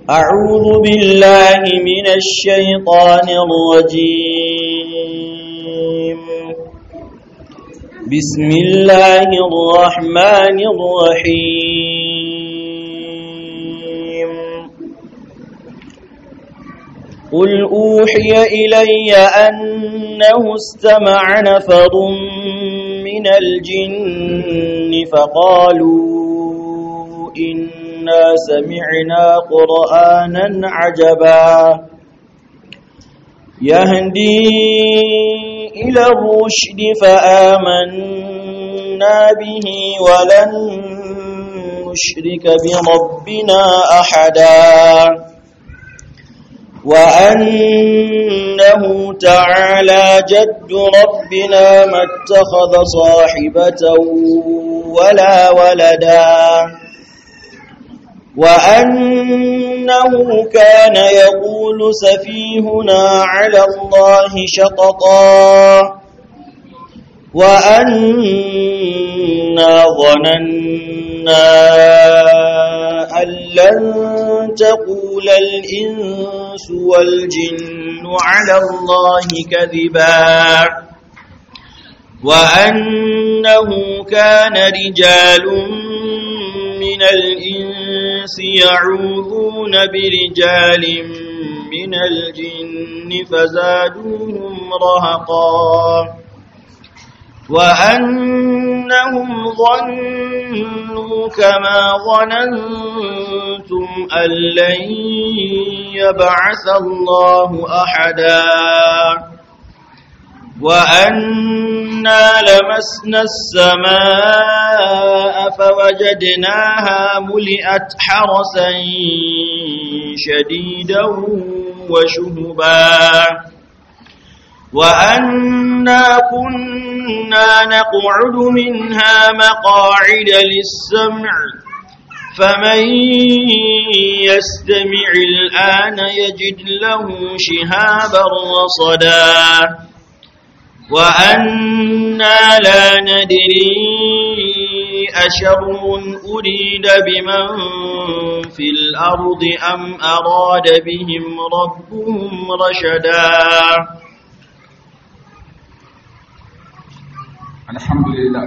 أعوذ بالله من الشيطان الرجيم بسم الله الرحمن الرحيم قل أوحي إلي أنه استمع نفر من الجن فقالوا إنا سمعنا قرآنا عجبا يهدي إلى الرشد فآمنا به ولن نشرك بربنا أحدا وأنه تعالى جد ربنا ما اتخذ صاحبة ولا ولدا وأنه كان يقول سفيهنا على الله شططا وأنا ظننا أن لن تقول الإنس والجن على الله كذبا وأنه كان رجال من الإنس يعوذون برجال من الجن فزادوهم رهقا وأنهم ظنوا كما ظننتم أن لن يبعث الله أحدا وأنا لمسنا السماء فوجدناها ملئت حرسا شديدا وشهبا وأنا كنا نقعد منها مقاعد للسمع فمن يستمع الآن يجد له شهابا رصدا وأنا لا ندري أشر أريد بمن في الأرض أم أراد بهم ربهم رشدا الحمد لله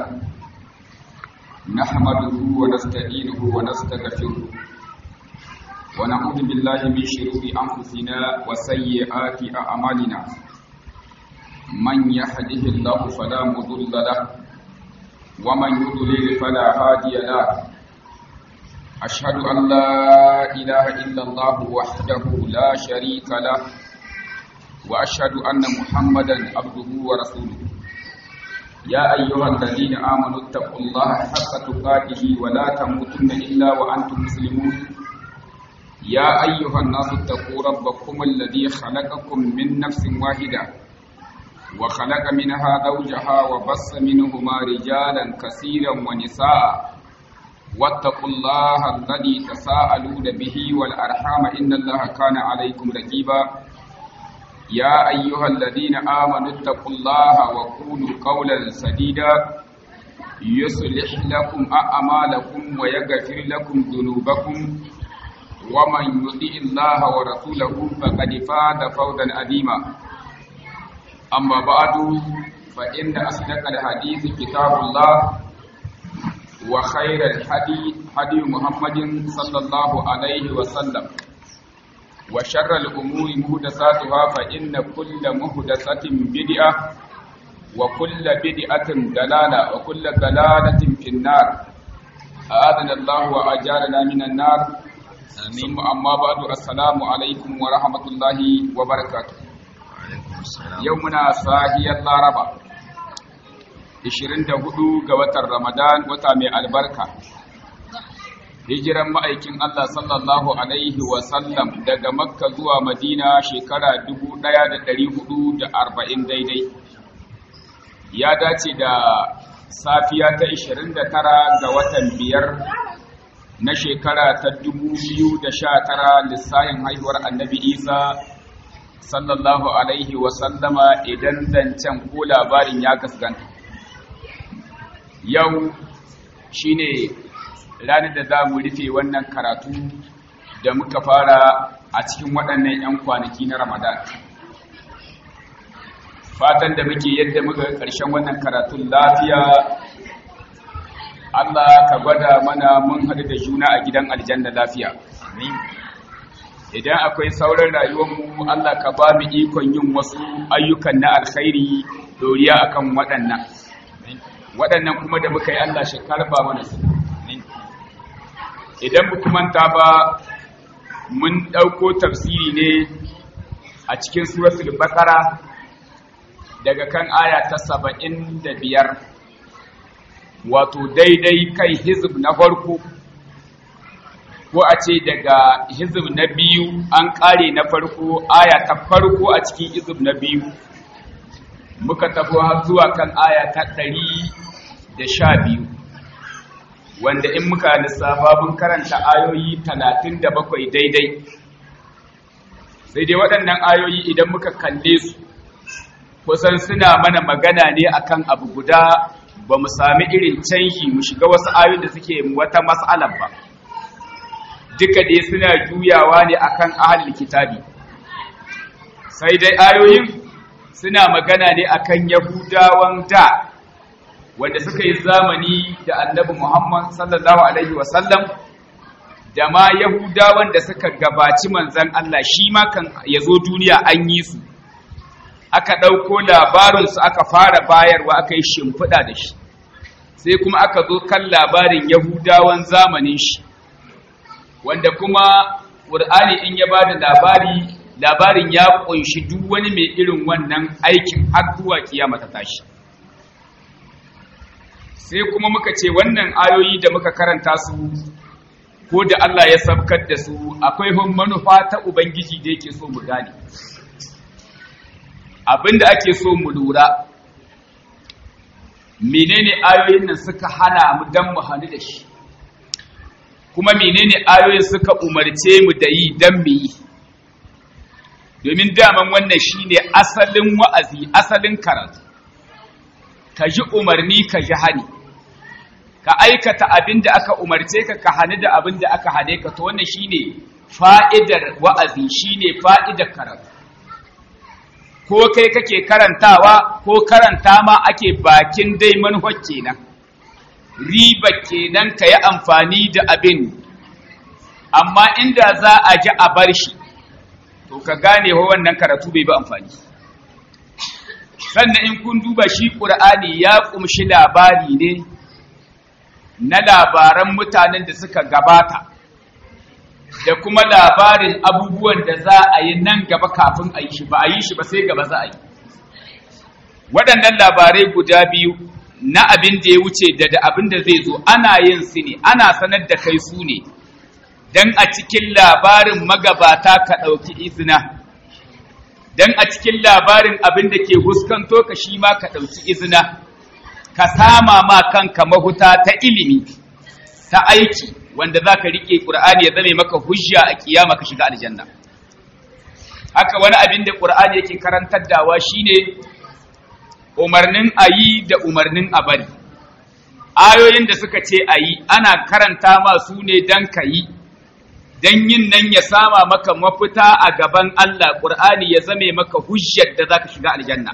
نحمده ونستعينه ونستغفره ونعوذ بالله من شرور أنفسنا وسيئات أعمالنا من يهده الله فلا مضل له ومن يضلل فلا هادي له أشهد أن لا إله إلا الله وحده لا شريك له وأشهد أن محمدا عبده ورسوله يا أيها الذين آمنوا اتقوا الله حق تقاته ولا تموتن إلا وأنتم مسلمون يا أيها الناس اتقوا ربكم الذي خلقكم من نفس واحدة وخلق منها زوجها وبص منهما رجالا كثيرا ونساء واتقوا الله الذي تساءلون به والأرحام إن الله كان عليكم رقيبا يا أيها الذين آمنوا اتقوا الله وقولوا قولا سديدا يصلح لكم أعمالكم ويغفر لكم ذنوبكم ومن يطع الله ورسوله فقد فاز فوزا عظيما أما بعد فإن أصدق الحديث كتاب الله وخير الحديث حديث محمد صلى الله عليه وسلم وشر الأمور مهدساتها فإن كل مهدسة بدعة وكل بدعة دلالة وكل دلالة في النار أعاذنا الله وأجارنا من النار ثم أما بعد السلام عليكم ورحمة الله وبركاته يومنا صاحي الرابع 24 ga watan Ramadan wata mai albarka hijiran ma'aikin Allah sallallahu Alaihi wasallam daga Makka zuwa Madina shekara 1440 daidai. Ya dace da safiya ta 29 ga watan biyar na shekara ta 2019 lissahin haihuwar annabi Isa sallallahu Alaihi wasallama idan zancen ko labarin ya gaskanta. Yau shi ne ranar da za mu rufe wannan karatu da muka fara a cikin waɗannan 'yan kwanaki na ramadan fatan da muke yadda muka ƙarshen wannan karatun lafiya Allah ka gwada mana mun haɗu da juna a gidan aljanna lafiya idan akwai sauran rayuwarmu Allah ka ba mu ikon yin wasu ayyukan na alkhairi doriya akan waɗannan waɗannan kuma da muka yi Allah shi karba mana su idan ba manta ba mun ɗauko tafsiri ne a cikin suratul baqara daga kan aya ta saba'in da biyar wato daidai kai hizib na farko ko a ce daga hizib na biyu an ƙare na farko aya ta farko a cikin hizib na biyu muka tafi har zuwa kan aya ta ɗari da sha biyu wanda in muka lissafa mun karanta ayoyi talatin da bakwai daidai sai dai waɗannan ayoyi idan muka kalle su kusan suna mana magana ne akan abu guda ba mu sami irin canji mu shiga wasu ayoyin da suke wata mas'alar ba duka dai suna juyawa ne akan ahlul kitabi sai dai ayoyin suna magana ne akan yahudawan da wanda suka yi zamani da annabi Muhammad sallallahu alaihi wasallam da ma yahudawan da suka gabaci manzon Allah shi ma kan yazo duniya an yi su aka ɗauko labarinsu aka fara bayarwa aka yi shimfiɗa da shi sai kuma aka zo kan labarin yahudawan zamanin shi wanda kuma ƙur'ani in ya ba da labari labarin ya ƙunshi duk wani mai irin wannan aikin har zuwa kiyama ta tashi sai kuma muka ce wannan ayoyi da muka karanta su ko da Allah ya sabkar da su akwai manufa ta Ubangiji da yake so mu gane abinda ake so mu lura menene ayoyin nan suka hana mu dan mu hannu da shi kuma menene ayoyin suka umarce mu da yi dan mu yi domin daman wannan shine asalin wa'azi asalin karatu ka ji umarni ka ji hani ka aikata abin da aka umarce ka ka hani da abin da aka hane ka to wannan shine fa'idar wa'azi shine fa'idar karatu ko kai kake karantawa ko karanta ma ake bakin dai manhaj kenan riba kenan ka yi amfani da abin amma inda za a ji a bar shi to ka gane wa wannan karatu bai ba amfani sannan in kun duba shi ƙur'ani ya ƙumshi labari ne na labaran mutanen da suka gabata da kuma labarin abubuwan da za a yi nan gaba kafin a yi shi ba a yi shi ba sai gaba za a yi waɗannan labarai guda biyu na abin da ya wuce da da abin da zai zo ana yin su ne ana sanar da kai su ne don a cikin labarin magabata ka ɗauki izina don a cikin labarin abin da ke huskanto ka shi ma ka ɗauki izina ka sama ma kanka mahuta ta ilimi ta aiki wanda za ka riƙe ƙur'ani ya zame maka hujja a kiyama ka shiga aljanna haka wani abin da ƙur'ani yake karantar dawa shine umarnin a yi da umarnin a bari ayoyin da suka ce a yi ana karanta ma su ne don ka yi don yin nan ya sama maka mafita a gaban Allah ƙur'ani ya zame maka hujjar da za ka shiga aljanna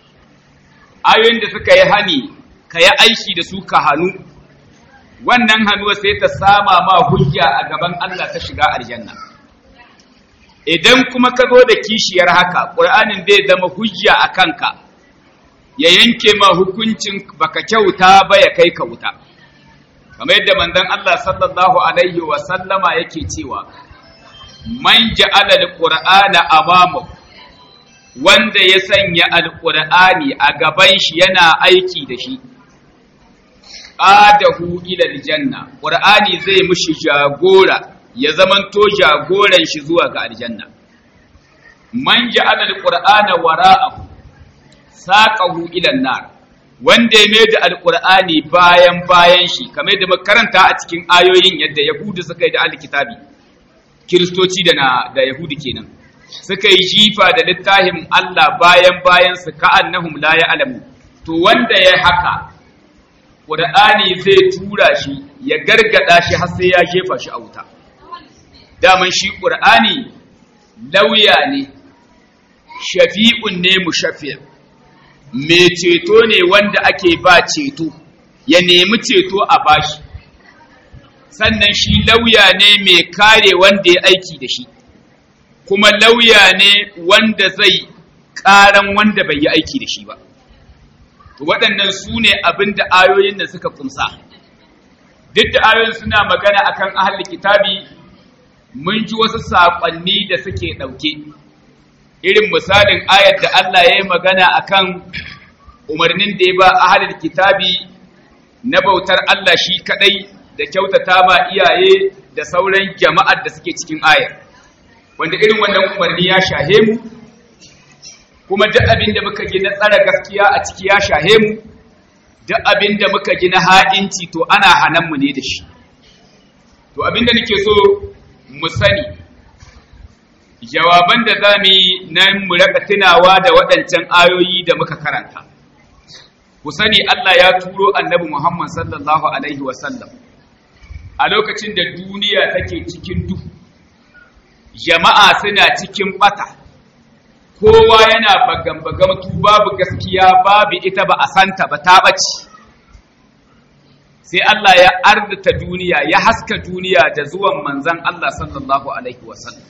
ayoyin da suka yi hani ka yi aiki da su ka hannu wannan hannuwa sai ta sama ma hujja a gaban Allah ta shiga aljanna idan kuma ka zo da kishiyar haka ƙur'anin zai zama hujja a kanka ya yanke ma hukuncin baka kyauta ba ya kai ka wuta kamar yadda manzon Allah sallallahu alaihi wa sallama yake cewa man ja'ala alqur'ana amamahu wanda ya sanya alqur'ani a gaban shi yana aiki da shi qadahu ila aljanna qur'ani zai mushi jagora ya zamanto jagoran shi zuwa ga aljanna man ja'ala alqur'ana wara'ahu saqahu ila an-nar wanda ya mai da alqur'ani bayan bayan shi kamar da makaranta a cikin ayoyin yadda yahudu suka yi da alkitabi kiristoci da na da yahudi kenan suka yi jifa da littafin Allah bayan bayan su ka'annahum la ya'lamu to wanda ya haka qur'ani zai tura shi ya gargada shi har sai ya jefa shi a wuta daman shi ƙur'ani lauya ne shafi'un ne mushaffir mai ceto ne wanda ake ba ceto ya nemi ceto a bashi sannan shi lauya ne mai kare wanda ya aiki da shi kuma lauya ne wanda zai ƙaran wanda bai yi aiki da shi ba waɗannan su ne abin da ayoyin da suka kumsa duk da ayoyin suna magana akan ahli kitabi mun ji wasu saƙonni da suke ɗauke irin misalin ayar da Allah ya yi magana akan umarnin da ya ba ahalil kitabi na bautar Allah shi kaɗai da kyautata ma iyaye da sauran jama'ar da suke cikin ayar wanda irin wannan umarni ya shahe mu kuma duk abin da muka gina tsara gaskiya a ciki ya shahe mu duk abin da muka gina ha'inci to ana hanan mu ne da shi to abin da nake so mu sani jawaban da za mu yi nan mu raka tunawa da waɗancan ayoyi da muka karanta ku sani Allah ya turo annabi Muhammad sallallahu alaihi wasallam a lokacin da duniya take cikin duhu jama'a suna cikin bata kowa yana bagambagamtu babu gaskiya babu ita ba a santa ba ta ɓace sai Allah ya arzita duniya ya haska duniya da zuwan manzan Allah sallallahu alaihi wasallam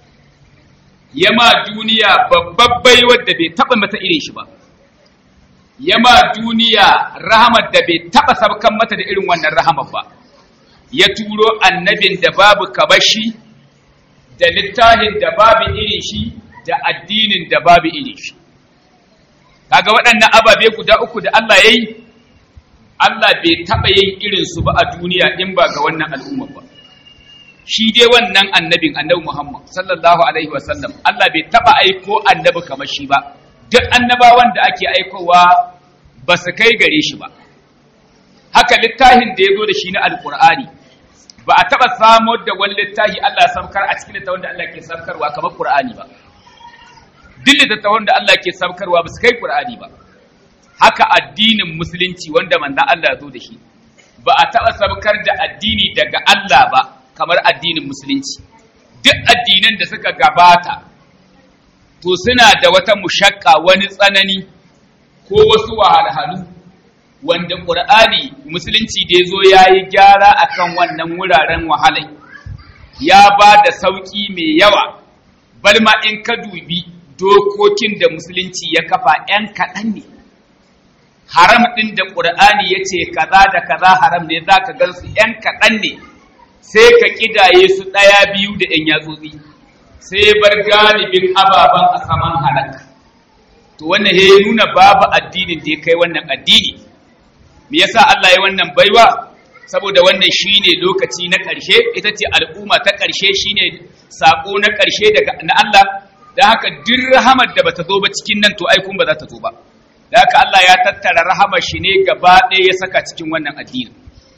yama duniya babbai wadda bai taɓa mata irin shi ba yama duniya rahamar da bai taɓa sabkan mata da irin wannan rahamar ba ya turo annabin da babu kabashi da littafin da babu irin shi da addinin da babu irin shi kaga waɗannan ababe guda uku da Allah ya yi Allah bai taɓa yin irinsu ba a duniya in ba ga wannan al'umma ba shi dai wannan annabin annabi Muhammad sallallahu alaihi wasallam Allah bai taɓa aiko annabi kamar shi ba duk annabawan da ake aikowa ba su kai gare shi ba haka littafin da ya zo da shi na alƙur'ani ba a taɓa samar da wani littafi Allah samkar a cikin littafin da Allah ke samkarwa kamar Qur'ani ba duk littattafan da Allah ke samkarwa ba su kai Qur'ani ba haka addinin musulunci wanda manzon Allah ya zo da shi ba a taɓa samkar da addini daga Allah ba kamar addinin musulunci duk addinan da suka gabata to suna da wata mushakka wani tsanani ko wasu wahalhalu wanda ƙur'ani musulunci da ya zo ya yi gyara a kan wannan wuraren wahalai ya ba da sauƙi mai yawa bal ma in ka dubi dokokin da musulunci ya kafa ‘yan kaɗan ne haram ɗin da ƙur'ani ya ce kaza da kaza haram ne za ka gansu ‘yan kaɗan ne sai ka ƙidaye su ɗaya biyu da ‘yan yatsotsi sai bar galibin ababen a saman halak to wannan ya nuna babu addinin da ya kai wannan addini me yasa Allah ya wannan baiwa saboda wannan shine lokaci na ƙarshe ita ce al'umma ta ƙarshe shine sako na ƙarshe daga na Allah da haka duk rahamar da bata zo ba cikin nan to ai kun ba za ta zo ba da haka Allah ya tattara rahamar shi ne gaba ɗaya ya saka cikin wannan addini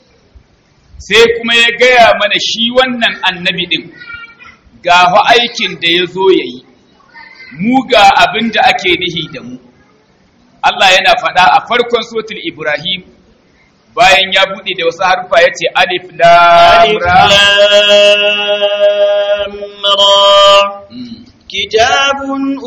sai kuma ya gaya mana shi wannan annabi din ga aikin da ya zo ya yi mu ga abin da ake nihi da mu Allah yana faɗa a farkon sotul Ibrahim bayan ya buɗe da wasu harfa ya ce alif lamra كتاب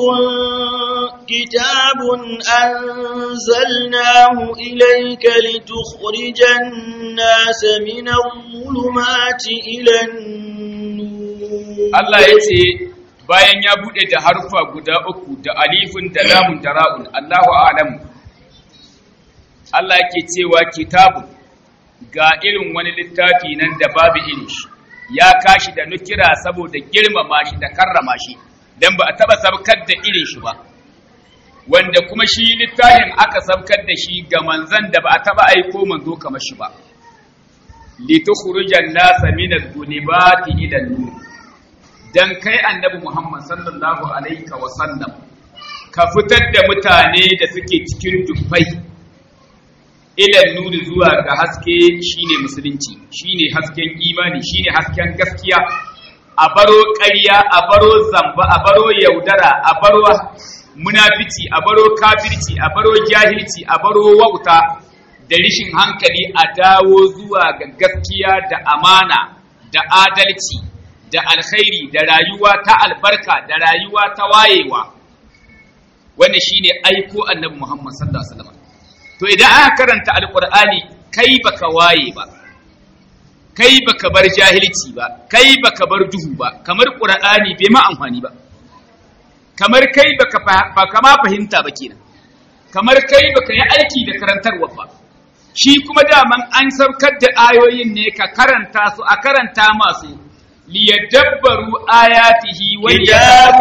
كتاب أنزلناه إليك لتخرج الناس من الظلمات إلى النور Allah ya ce bayan ya buɗe da harfa guda uku da alifin da lamun da ra'un Allahu a'lamu Allah yake cewa kitabun ga irin wani littafi nan da babu irin shi ya kashi da nukira saboda girmama shi da karrama shi dan ba a taba sabkar da irin shi ba wanda kuma shi littafin aka sabkar da shi ga manzan da ba a taba aiko manzo kamar shi ba litukhrijan nasa min adh-dhulumati ila an-nur dan kai annabi Muhammad sallallahu alaihi wa sallam ka fitar da mutane da suke cikin dubbai ila nuri zuwa ga haske shine musulunci shine hasken imani shine hasken gaskiya a baro ƙarya a baro zamba a baro yaudara a baro munafici a baro kafirci a baro jahilci a baro wauta da rishin hankali a dawo zuwa ga gaskiya da amana da adalci da alkhairi da rayuwa ta albarka da rayuwa ta wayewa wannan shine aiko annabi Muhammad sallallahu alaihi wasallam to idan aka karanta alqur'ani kai baka waye ba kai baka bar jahilci ba kai baka bar duhu ba kamar qur'ani bai ma amfani ba kamar kai baka baka ma fahimta ba kenan kamar kai baka yi aiki da karantarwa ba shi kuma daman an saukar da ayoyin ne ka karanta su a karanta masu liyadabbaru ayatihi wa كتاب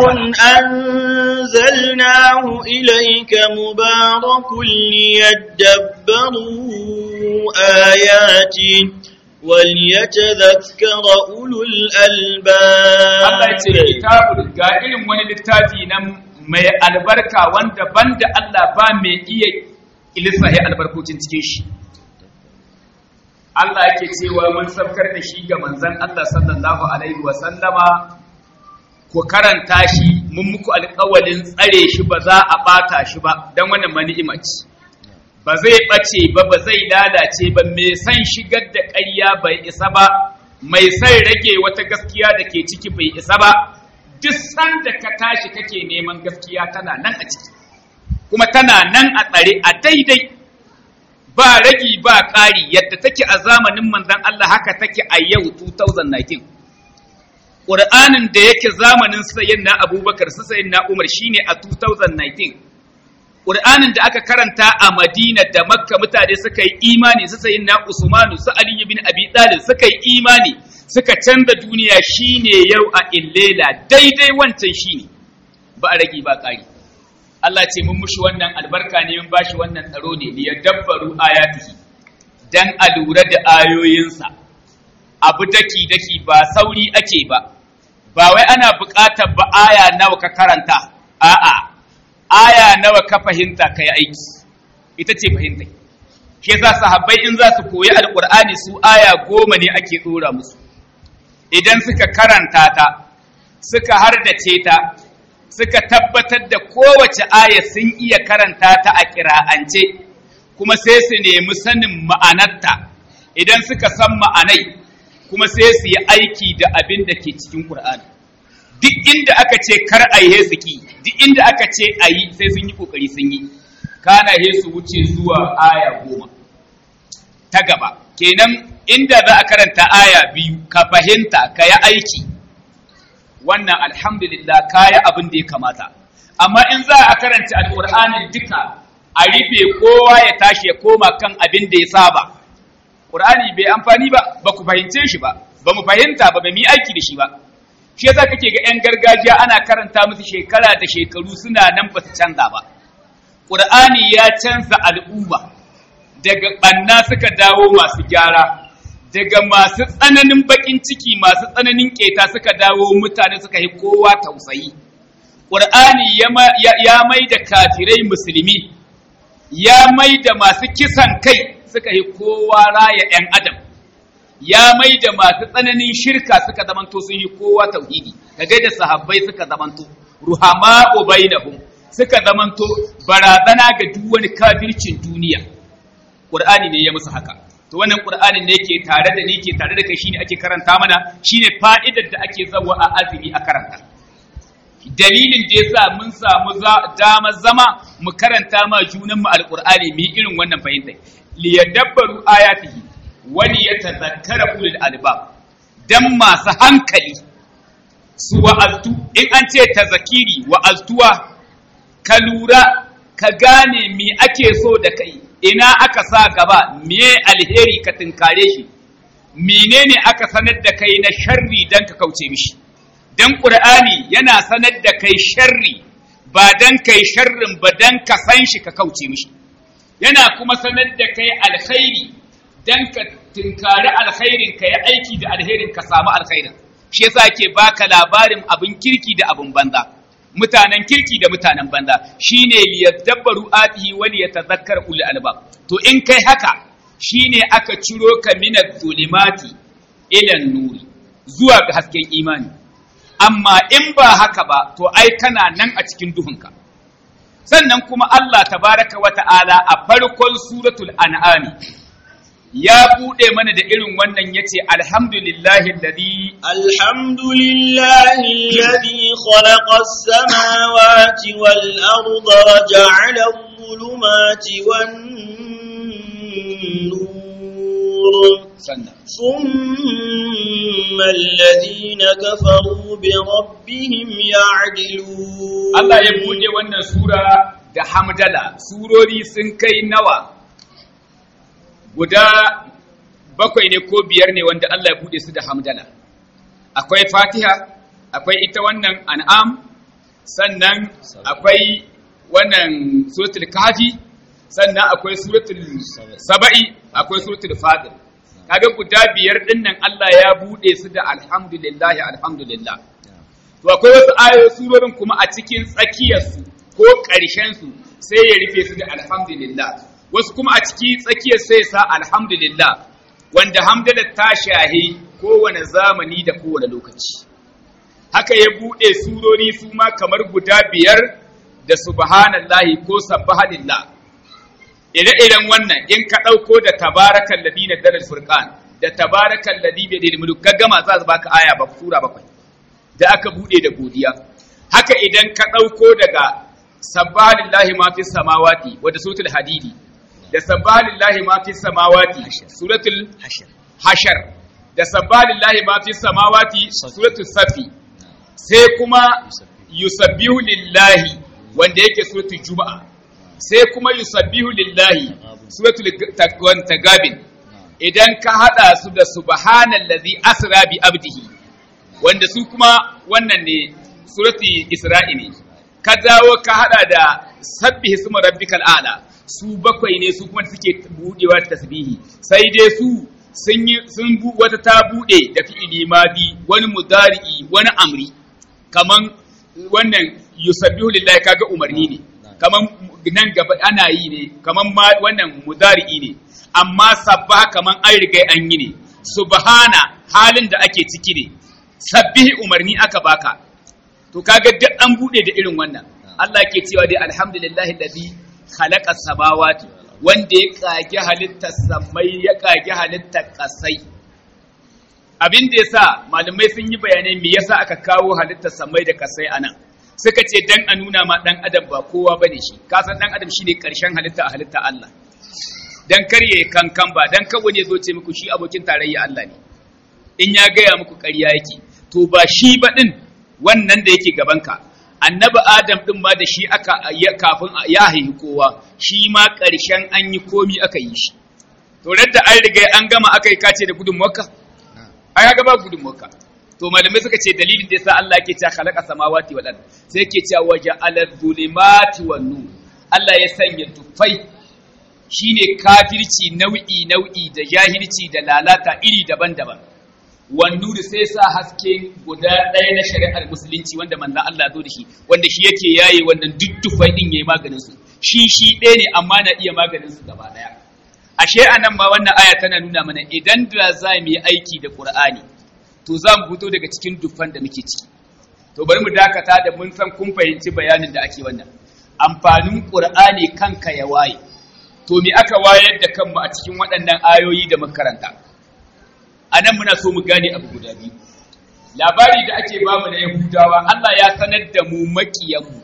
أنزلناه إليك مبارك ليدبروا آياته وليتذكر أولو الألباب Allah ya ce kitabul ga irin wani littafi nan mai albarka wanda banda Allah ba mai iya ilisahi albarkocin cikin shi Allah yake cewa mun saukar da shi ga manzon Allah sallallahu alaihi wa sallama ku karanta shi mun muku alƙawalin tsare shi ba za a bata shi ba dan wannan mani'ima ce ba zai ɓace ba ba zai lalace ba mai san shigar da ƙarya bai isa ba mai san rage wata gaskiya da ke ciki bai isa ba duk sanda ka tashi kake neman gaskiya tana nan a ciki kuma tana nan a tsare a daidai ba ragi ba ƙari yadda take a zamanin manzon Allah haka take a yau 2019 Ƙur'anin da yake zamanin sayin na Abubakar su sayin na Umar shine a 2019 Ƙur'anin da aka karanta a Madina da Makka mutane suka yi imani su sayin na Usmanu su Ali bin Abi Talib suka yi imani suka canza duniya shine yau a illela daidai wancan shine ba a rage ba ƙari Allah ce mun mushi wannan albarka ne mun bashi wannan tsaro ne ya dabbaru ayatihi dan a lura da ayoyinsa abu daki daki ba sauri ake ba ba wai ana buƙatar ba aya nawa ka karanta a'a aya nawa ka fahimta ka yi aiki ita ce fahimta shi yasa sahabbai in za su koyi alqur'ani su aya goma ne ake dora musu idan suka karanta ta suka hardace ta suka tabbatar da kowace aya sun iya karanta ta a kira'ance kuma sai su nemi sanin ma'anarta idan suka san ma'anai kuma sai su yi aiki da abin da ke cikin Qur'ani duk inda aka ce kar a yi heziki duk inda aka ce a yi sai sun yi kokari sun yi kana he su wuce zuwa aya goma ta gaba kenan inda za a karanta aya biyu ka fahimta ka yi aiki wannan alhamdulillah ka yi abin da ya kamata amma in za a karanta alƙur'anin duka a rufe kowa ya tashi ya koma kan abin da ya saba ƙur'ani bai amfani ba ba ku fahimce shi ba ba mu fahimta ba ba mu yi aiki da shi ba shi yasa kake ga 'yan gargajiya ana karanta musu shekara da shekaru suna nan ba su canza ba ƙur'ani ya canza al'umma daga ɓanna suka dawo masu gyara daga masu tsananin baƙin ciki masu tsananin ƙeta suka dawo mutane suka yi kowa tausayi ƙur'ani ya mai da kafirai musulmi ya mai da masu kisan kai suka yi kowa raya 'yan adam ya mai da masu tsananin shirka suka zamanto sun yi kowa tauhidi ka da sahabbai suka zamanto ruhama bainahum suka zamanto barazana ga duk wani kafircin duniya qur'ani ne ya musu haka to wannan qur'anin ne yake tare da ni ke tare da kai shine ake karanta mana shine fa'idar da ake zawa a azumi a karanta dalilin da yasa mun samu dama zama mu karanta ma junan mu alqur'ani mu irin wannan fahimta liyadabbaru ayatihi wani ya tazakkara ulul albab dan masu hankali su wa'aztu in an ce tazakiri wa'aztuwa ka lura ka gane me ake so da kai ina aka sa gaba me alheri ka tunkare shi menene aka sanar da kai na sharri dan ka kauce mishi dan qur'ani yana sanar da kai sharri ba dan kai sharrin ba dan ka san shi ka kauce mishi yana kuma sanar da kai alkhairi dan ka tunkari alkhairin ka yi aiki da alherin ka samu alkhairin shi yasa ke baka labarin abin kirki da abin banza mutanen kirki da mutanen banza shine liyadabbaru atihi wa liyatadhakkar ulul albab to in kai haka shine aka ciro ka minaz zulimati ila nuri zuwa ga hasken imani amma in ba haka ba to ai kana nan a cikin duhunka sannan kuma Allah tabaraka wa ta'ala a farkon suratul an'ami ya bude mana da irin wannan yace alhamdulillahi alladhi الحمد لله الذي خلق السماوات والأرض وجعل الظلمات والنور sannan ثم الذين كفروا بربهم يعدلون Allah ya bude wannan sura da hamdala surori sun kai nawa guda bakwai ne ko biyar ne wanda Allah ya bude su da hamdala akwai fatiha akwai ita wannan an'am sannan akwai wannan suratul kafi sannan akwai suratul saba'i akwai suratul fatir kaga guda biyar din nan Allah ya bude su da alhamdulillah alhamdulillah to akwai wasu ayoyi surorin kuma a cikin tsakiyarsu ko ƙarshensu sai ya rufe su da alhamdulillah wasu kuma a cikin tsakiyar sai sa alhamdulillah wanda hamdala ta shahi kowane zamani da kowane lokaci haka ya buɗe surori su ma kamar guda biyar da subhanallahi ko sabbahanillah ire-iren wannan in ka ɗauko da tabarakan ladina dalal furqan da tabarakan ladhi bi yadil mulk ka gama za su baka aya ba sura bakwai da aka bude da godiya haka idan ka ɗauko daga sabbalillahi ma fi samawati wadda suratul hadidi da sabbalillahi ma fi samawati suratul hashar da sabbalillahi ma fi samawati suratul safi sai kuma yusabbihu lillahi wanda yake suratul juma'a sai kuma yusabbihu lillahi suratul tagabin idan ka hada su da subhanallazi asra bi abdihi wanda su kuma wannan ne surati isra'i ne ka dawo ka hada da sabbihi suma rabbikal a'la su bakwai ne su kuma suke budewa ta tasbihi sai dai su sun yi sun bu wata ta bude da fi'ili madi wani mudari'i wani amri kaman wannan yusabbihu lillahi kaga umarni ne kaman nan gaba ana yi ne kaman ma wannan mudari'i ne amma sabba kaman an riga an yi ne subhana halin da ake ciki ne sabbihi umarni aka baka to kaga duk an bude da irin wannan Allah ke cewa dai alhamdulillahi alladhi khalaqa samawati wanda ya kage halittar samai ya kage halittar kasai abin da yasa malamai sun yi bayanai me yasa aka kawo halittar samai da kasai anan suka ce dan a nuna ma dan adam ba kowa bane shi ka san dan adam shine karshen halitta a halitta Allah dan karye kankan ba dan kawo ne zo ce muku shi abokin tarayya Allah ne in ya gaya muku ƙarya yake to ba shi ba din wannan da yake gabanka annabi adam din ma da shi aka kafin ya haihi kowa shi ma ƙarshen an yi komi aka yi shi to da an riga an gama aka yi kace da gudun makka ai ga ba gudun makka to malamai suka ce dalilin da yasa Allah yake cewa khalaqa samawati wal ard sai yake cewa waja alal zulumati wan nur Allah ya sanya tufai shine kafirci nau'i nau'i da jahilci da lalata iri daban-daban wannu da sai sa haske guda ɗaya na shari'ar musulunci wanda manzan Allah zo da shi wanda shi yake yaye wannan duddufai din yayi maganin su shi shi ɗaya ne amma na iya maganin su gaba ɗaya ashe anan ma wannan aya tana nuna mana idan da za mu yi aiki da Qur'ani to za mu fito daga cikin dufan da muke ciki to bari mu dakata da mun san kun fahimci bayanin da ake wannan amfanin Qur'ani kanka ya waye to me aka wayar da kanmu a cikin waɗannan ayoyi da makaranta a nan muna so mu gane abu guda biyu labari da ake bamu na yahudawa Allah ya sanar da mu maƙiyanmu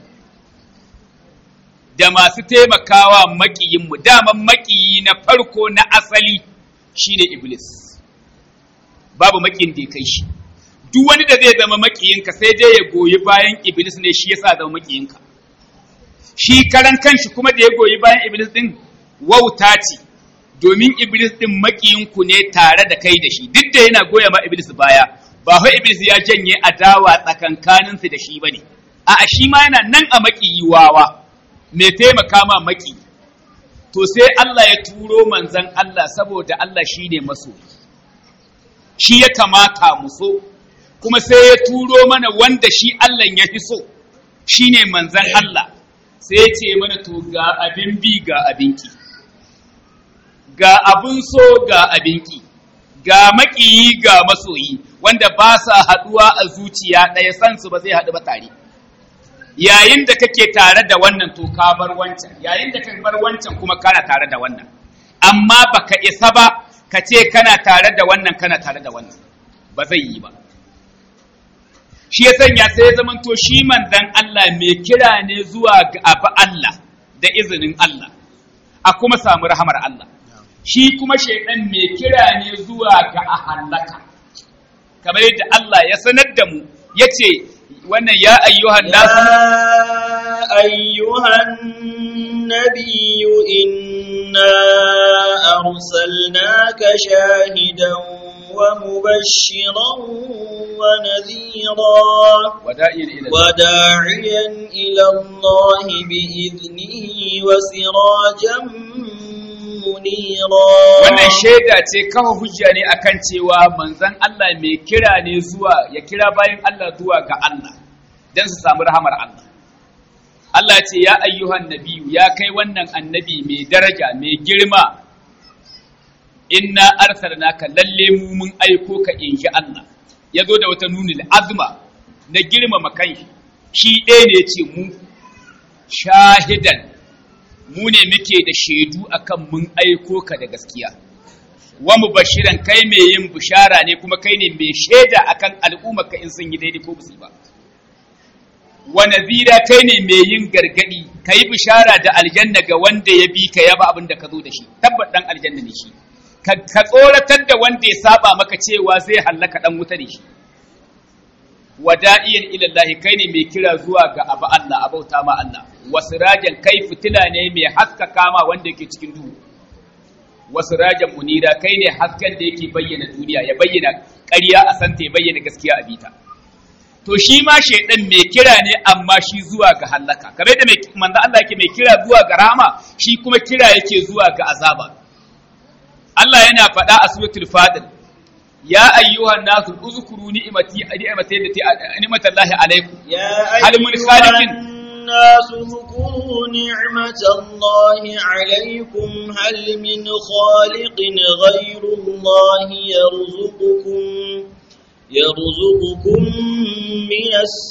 da masu taimakawa maƙiyinmu daman maƙiyi na farko na asali shine iblis babu maƙiyin da ya kai shi duk wani da zai zama maƙiyinka sai dai ya goyi bayan iblis ne shi yasa zama maƙiyinka shi karan kanshi kuma da ya goyi bayan iblis din wauta ce domin Iblis ɗin makiyinku ne tare da kai da shi, duk da yana goya ma Iblis baya, ba fa Iblis ya janye adawa tsakankaninsu da shi ba ne, a shi ma yana nan a makiyi wawa, mai taimaka ma maki. To sai Allah ya turo manzan Allah saboda Allah shi ne masoyi, shi ya kamata mu so, kuma sai ya turo mana wanda shi Allah ya fi so, shi ne manzan Allah, sai ya ce mana to ga abin bi ga abinki. ga abin so ga abinki, ga maƙiyi ga masoyi, wanda ba sa haɗuwa a zuciya ɗaya san su ba zai haɗu ba tare. Yayin da kake tare da wannan to ka bar wancan, yayin da ka bar wancan kuma kana tare da wannan. Amma baka isa ba ka ce kana tare da wannan kana tare da wannan ba zai yi ba shi ya sanya sai ya zamanto shi manzan Allah mai kira ne zuwa ga abu Allah da izinin Allah a kuma samu rahamar Allah shi kuma shaidan mai kira ne zuwa ga a hallaka kamar yadda Allah ya sanar da mu ya ce wannan ya ayyuhan nasu يا أيها النبي إنا أرسلناك شاهدا ومبشرا ونذيرا wada'in ila وداعيا إلى الله بإذنه وسراجا منيرا wannan shaida ce kafa hujja ne akan cewa manzon Allah mai kira ne zuwa ya kira bayan Allah zuwa ga Allah dan su samu rahamar Allah Allah ce ya ayyuhan nabiyu ya kai wannan annabi mai daraja mai girma inna arsalnaka lalle mu mun aiko ka inji Allah ya zo da wata nunil azma na girmama kanshi shi ɗaya ne ce mu shahidan mu ne muke da shaidu akan mun aiko ka da gaskiya wa mubashiran kai mai yin bishara ne kuma kai ne mai shaida akan al'ummar ka in sun yi daidai ko ba ba wa nazira kai ne mai yin gargadi kai bishara da aljanna ga wanda ya bi ka yaba abin da ka zo da shi tabbat dan aljanna ne shi ka ka tsoratar da wanda ya saba maka cewa zai hallaka dan wuta ne shi wada'iyan ila Allah kai ne mai kira zuwa ga abu Allah abauta ma Allah wasirajan kai fitila ne mai haskaka ma wanda yake cikin duhu wasirajan munira kai ne hasken da yake bayyana duniya ya bayyana ƙarya a santa ya bayyana gaskiya a bita to shi ma shaidan mai kira ne amma shi zuwa ga hallaka kamar da mai manzo Allah yake mai kira zuwa ga rahama shi kuma kira yake zuwa ga azaba Allah yana faɗa a suratul fadil ya ayyuhan nasu uzkuru ni'mati ni'mati allati ni'matallahi alaikum يا هل من أيها خالق؟ الناس اذكروا نعمة الله عليكم هل من خالق غير الله يرزقكم يرزقكم من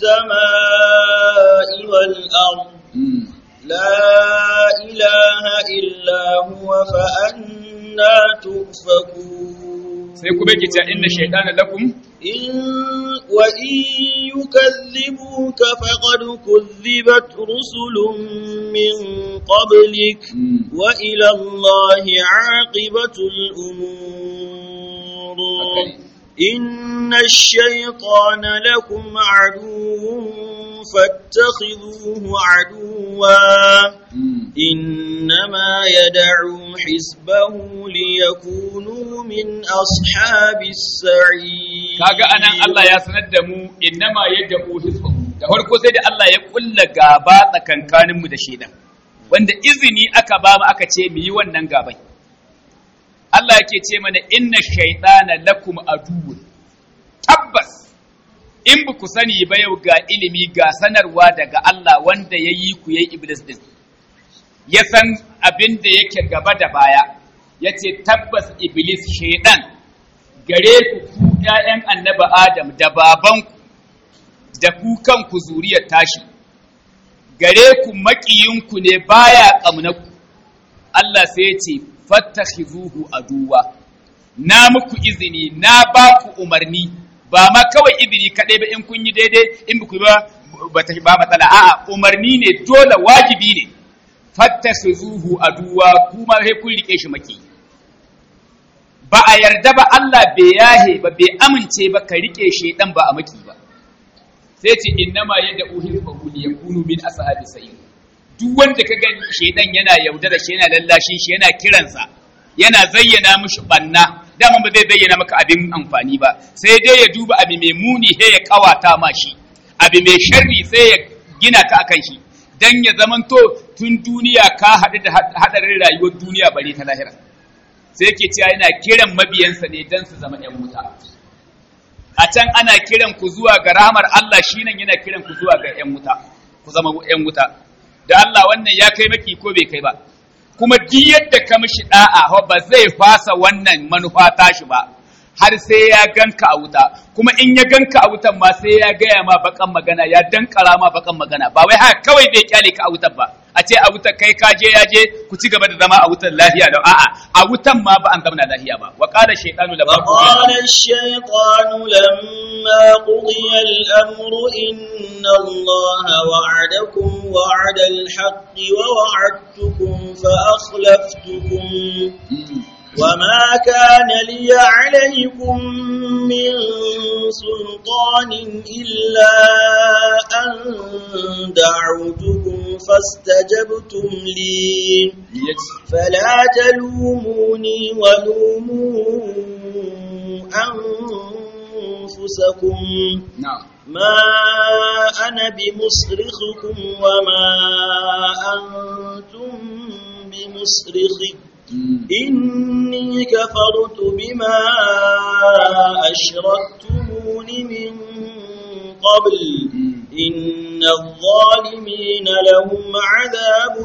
السماء والأرض Mm. لا إله إلا هو فأنا تؤفكون sai kuma yake cewa inna shaytana lakum إن وإن يكذبوك فقد كذبت رسل من قبلك Mm. وإلى الله عاقبة الأمور Okay. إن الشيطان لكم عدو فاتخذوه عدوا Mm. إنما يدعو حزبه ليكونوا من أصحاب السعير kaga anan Allah ya sanar da mu innama yad'u hizbahu da farko sai da Allah ya kulla gaba tsakankanin mu da shedan wanda izini aka ba mu aka ce mu yi wannan gabai Allah yake ce mana inna shaytana lakum aduwwun tabbas in ba ku sani ba yau ga ilimi ga sanarwa daga Allah wanda ya yi ku yayi iblis din ya san abin da yake gaba da baya yace tabbas iblis shaydan gare ku ku ‘ya'yan annaba Adam da babanku da ku kanku zuriyar tashi, gare ku maƙiyinku ne baya ƙamnaku, Allah sai ce, fattahi zuhu a duwa, na muku izini, na ba ku umarni, ba ma kawai izini kaɗai ba in kun yi daidai in ba ku ba ba ta ba matsala, a'a umarni ne dole wajibi ne, fattahi zuhu a duwa kuma sai kun riƙe shi maƙiyi. ba a yarda ba Allah bai yahe ba bai amince ba ka rike shedan ba a maki ba sai ce innama yadda uhil fahuli ya kunu min ashabi sa'ir duk wanda ka ga shedan yana yaudara shi yana lallashin shi yana kiransa yana zayyana mishi banna dama ba zai zayyana maka abin amfani ba sai dai ya duba abin mai muni sai ya kawata ma shi abin mai sharri sai ya gina ka akan shi dan ya zamanto tun duniya ka haɗu da haɗarin rayuwar duniya bare ta lahira sai yake cewa yana kiran mabiyansa ne don su zama ‘yan wuta. A can ana kiran ku zuwa ga rahamar Allah shi nan yana kiran ku zuwa ga ‘yan wuta, ku zama ‘yan wuta. Da Allah wannan ya kai maki ko bai kai ba. Kuma duk yadda ka mishi da'a ba zai fasa wannan manufa tashi ba, har sai ya ganka a wuta. Kuma in ya ganka a wutan ma sai ya gaya ma bakan magana, ya dankara ma bakan magana. Ba wai haka kawai bai kyale ka a wutan ba. a ce a wutar kai ka je ya je ku ci gaba da zama a wutar lafiya da a'a a wutan ma ba an zama lafiya ba wa qala shaytanu lamma وقال الشيطان لما قضي الأمر إن الله وعدكم وعد الحق ووعدتكم فأخلفتكم وما كان لي عليكم من سلطان إلا أن دعوتكم فاستجبتم لي فلا تلوموني ولوموا أنفسكم na'am ما أنا بمصرخكم وما أنتم بمصرخي إني كفرت بما أشركتمون من قبل إن الظالمين لهم عذاب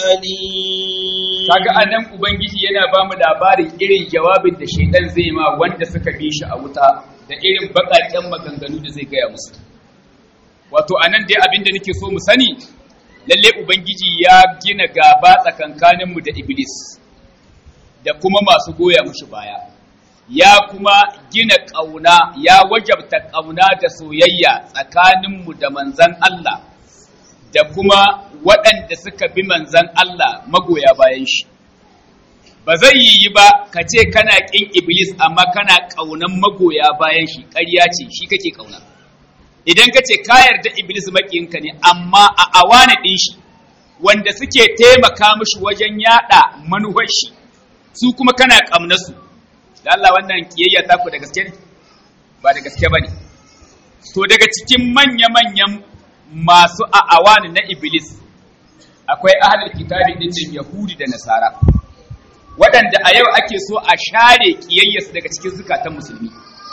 أليم kaga anan ubangiji yana ba mu labarin irin jawabin da shaitan zai ma wanda suka bi shi a wuta da irin baƙaƙen maganganu da zai gaya musu wato anan dai abin da nake so mu sani lalle ubangiji ya gina gaba tsakankaninmu da iblis da kuma masu goya mushi baya ya kuma gina ƙauna ya wajabta ƙauna da soyayya tsakaninmu da manzan Allah da kuma waɗanda suka bi manzan Allah magoya bayan shi. Ba zai yi ba ka ce kana ƙin Iblis amma kana ƙaunan magoya bayan shi, ƙarya ce shi kake ƙauna. Idan ka ce ka yarda Iblis maƙinka ne amma a awana ɗin shi, wanda suke taimaka mishi wajen yaɗa manuwar shi, su kuma kana ƙaunarsu. Da Allah wannan ƙiyayya ta ku da gaske ne? Ba da gaske ba ne. To daga cikin manya-manyan masu a'awani na Iblis akwai ahalar kitabi din da Yahudi da Nasara waɗanda a yau ake so a share kiyayyarsu daga cikin zukatan musulmi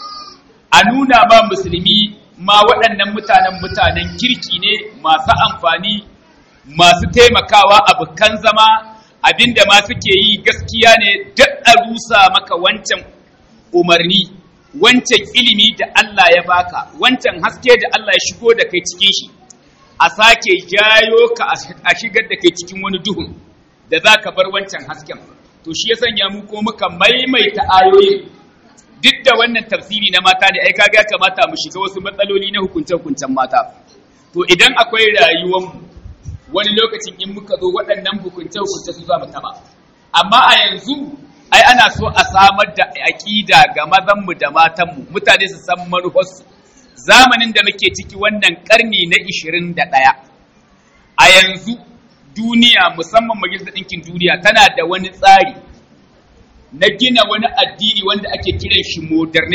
a nuna ma musulmi ma waɗannan mutanen mutanen kirki ne masu amfani masu taimakawa abokan zama abinda ma suke yi gaskiya ne duk a rusa maka wancan umarni wancan ilimi da Allah ya baka wancan haske da Allah ya shigo da kai cikin shi a sake jayo ka a shigar da kai cikin wani duhun da za ka bar wancan hasken to shi ya sanya mu ko muka maimaita ayoyin duk da wannan tafsiri na mata ne ai kaga ya kamata mu shiga wasu matsaloli na hukunce hukuncen mata to idan akwai rayuwar mu wani lokacin in muka zo waɗannan hukunce hukunce su za mu taba amma a yanzu ai ana so a samar da aƙida ga mazanmu da matanmu mutane su san manufarsu zamanin da muke ciki wannan ƙarni na 21 a yanzu duniya musamman majalisar ɗinkin duniya tana da wani tsari na gina wani addini wanda ake kiran shi moderne